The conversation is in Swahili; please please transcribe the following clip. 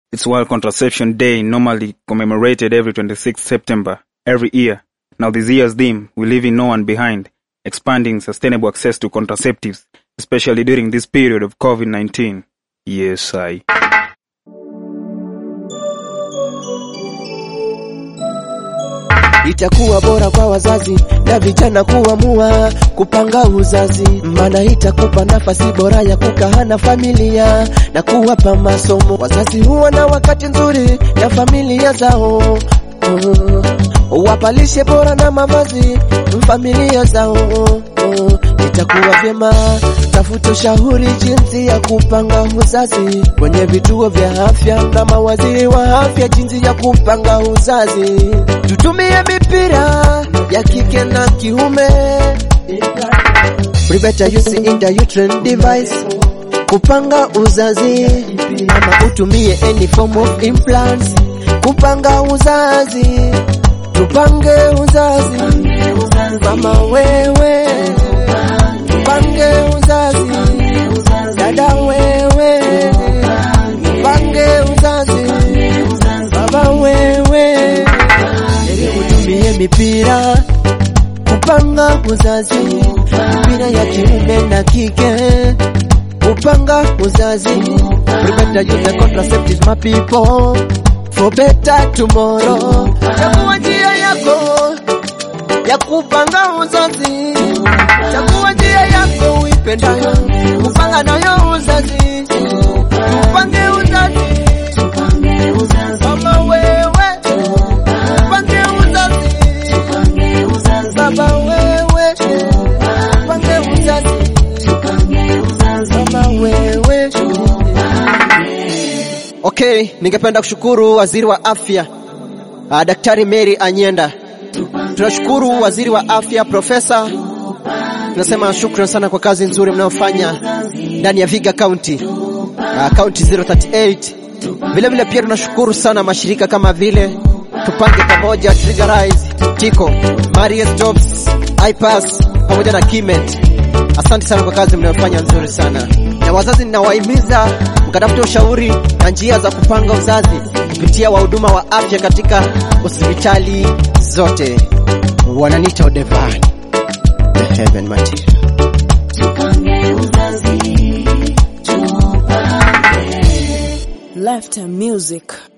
It's World Contraception Day, normally commemorated every 26th September every year. Now, this year's theme, we leaving no one behind, expanding sustainable access to contraceptives, especially during this period of COVID 19. Yes, I. Itakuwa bora kwa wazazi na vijana kuamua kupanga uzazi, maana itakupa nafasi bora ya kukaa na familia na kuwapa masomo. Wazazi huwa na wakati nzuri na familia zao oh, wapalishe bora na mavazi familia zao oh, itakuwa vyema tafuta ushauri jinsi ya kupanga uzazi kwenye vituo vya afya na mawaziri wa afya jinsi ya kupanga uzazi. Tutumie mipira ya kike na kiume, prevent using intrauterine device kupanga uzazi, ama utumie any form of implants kupanga uzazi. Tupange uzazi, mama wewe, tupange uzazi, dada wewe, tupange uzazi, baba wewe, ili utumie mipira kupanga uzazi, mipira ya kiume na kike kupanga uzazi. Remember use the contraceptives my people for better tomorrow. Chagua njia yako ya kupanga uzazi, chagua njia yako uipendayo, kupanga nayo uzazi, tupange uzazi, mama wewe, tupange uzazi, baba wewe, tupange uzazi, mama wewe. Okay, ningependa kushukuru waziri wa afya uh, Daktari Mary Anyenda. Tunashukuru waziri wa afya Profesa, tunasema shukrani sana kwa kazi nzuri mnayofanya ndani ya Viga County, uh, County 038. Vile vile pia tunashukuru sana mashirika kama vile Tupange Pamoja, Triggerize, Tiko, Marius Jobs, iPass pamoja na Kimet. Asante sana kwa kazi mnayofanya nzuri sana, na wazazi ninawahimiza mkatafuta ushauri na njia za kupanga uzazi kupitia wahuduma wa afya katika hospitali zote. Wananiita Odevan, the heaven material. Lifetime Music.